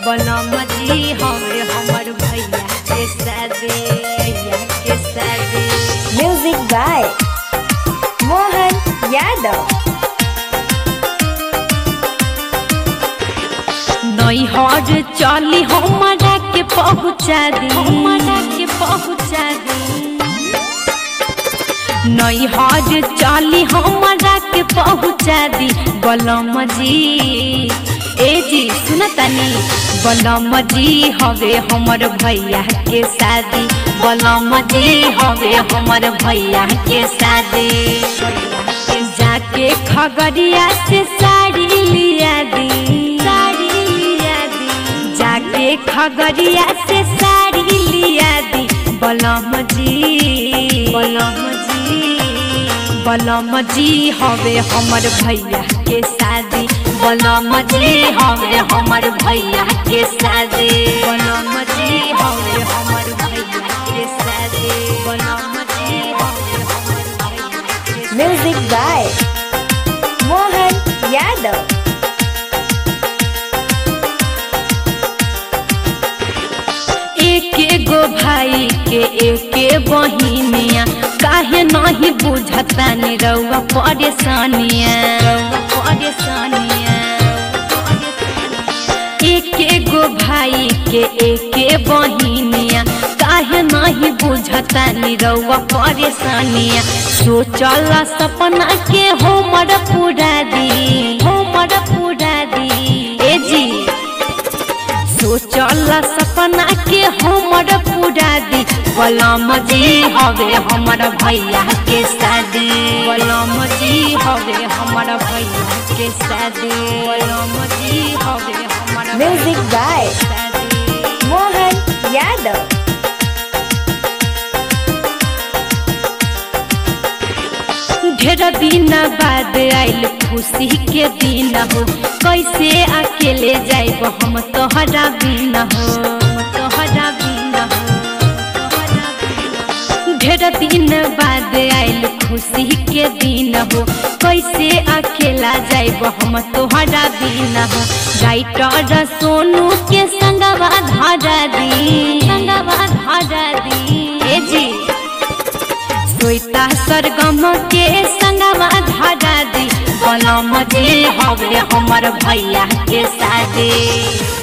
बलम जी हवे हमर भैया के सादे भैया के सादे Music by Mohan Yadav. नैहर चली हमारा के पहुँचा दी हमारा के पहुँचा दी नैहर चली हमारा के पहुँचा दी बलम जी ए जी सुन तनी बलम जी हवे हमर भैया के शादी बलम जी हवे हमर भैया के शादी जाके खगड़िया से साड़ी लिया दी साड़ी लिया दी जाके खगड़िया से साड़ी लिया दी बलम जी बलम जी बलम जी हवे हमर भैया के शादी बलम जी हवे हमर भैया के शादी बलम जी हवे हमर भैया के शादी बलम जी हवे हमर भैया के शादी Music by Mohan Yadav. एक गो भाई के एक बहिनिया काहे नहीं बुझता नि रउआ परेशानिया रउआ परेशानिया एक गो भाई के एक बहिनिया काहे नहीं बुझता नि रउआ परेशानिया सोचल सपना के हमर पूरा दी हमर पूरा दी ए जी सोचल सपना के हमर पूरा दी बलम जी हवे हमर भैया के शादी बलम जी हवे हमर भैया के शादी बलम जी हवे हमर Music by शादी Mohan Yadav. ढेर दिन बाद आइल खुशी के दिन हो कैसे अकेले जाइब हम तोहरा बिन हो तोहरा बिन हो तोहरा बिन हो। ढेर दिन बाद आइल खुशी के दिन हो कैसे अकेला जाइब हम तोहरा बिन हो राइटर सोनू के संगवा धरा दी संगवा धरा दी ए जी सोइता सरगम के संगवा धरा दी बलम जी हवे हमर भैया के शादी